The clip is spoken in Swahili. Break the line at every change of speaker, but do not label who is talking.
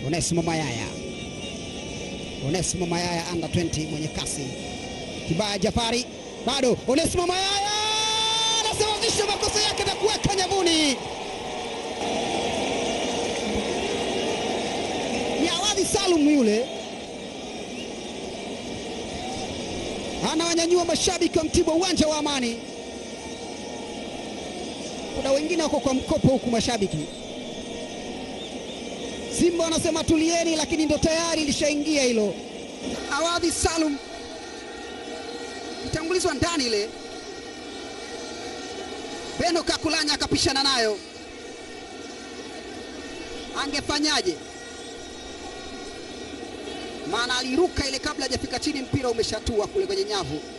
Onesimo Mayaya, Onesimo Mayaya under 20 mwenye kasi. Kibaya Jafari bado, Onesimo Mayaya anasawazisha makosa yake na kuweka nyavuni. Ni Awadhi Salum yule anawanyanyua mashabiki wa Mtibwa uwanja wa Amani. Kuna wengine wako kwa mkopo huku mashabiki Simba wanasema tulieni, lakini ndo tayari ilishaingia hilo. Awadhi Salum itangulizwa ndani ile, Beno Kakulanya akapishana nayo, angefanyaje? Maana aliruka ile kabla hajafika chini, mpira umeshatua kule kwenye nyavu.